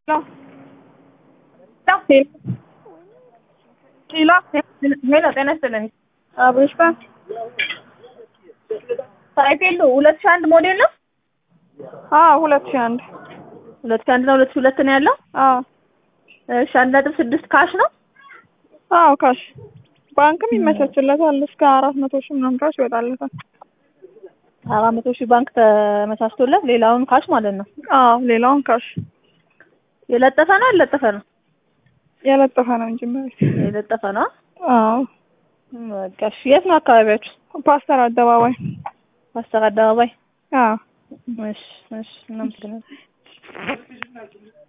ኪሎ ሄሎ ጤና ይስጥልኝ። አብሮሽ ባንክ ሳይክሉ ሁለት ሺህ አንድ ሞዴል ነው። አዎ ሁለት ሺህ አንድ ሁለት ሺህ አንድ ነው። ሁለት ሺህ ሁለት ነው ያለው። አዎ እሺ አንድ ነጥብ ስድስት ካሽ ነው። አዎ ካሽ ባንክም ይመቻችለታል እስከ አራት መቶ ሺህ ምናምን ድረስ ይወጣለታል። አራት መቶ ሺህ ባንክ ተመቻችቶለት ሌላውን ካሽ ማለት ነው። አዎ ሌላውን ካሽ የለጠፈ ነው ያለጠፈ ነው የለጠፈ ነው እንጂ ማለት የለጠፈ ነው። አዎ በቃ እሺ። የት ነው አካባቢያችሁ? ፓስተር አደባባይ ፓስተር አደባባይ። አዎ እሺ እሺ እናመሰግናለን።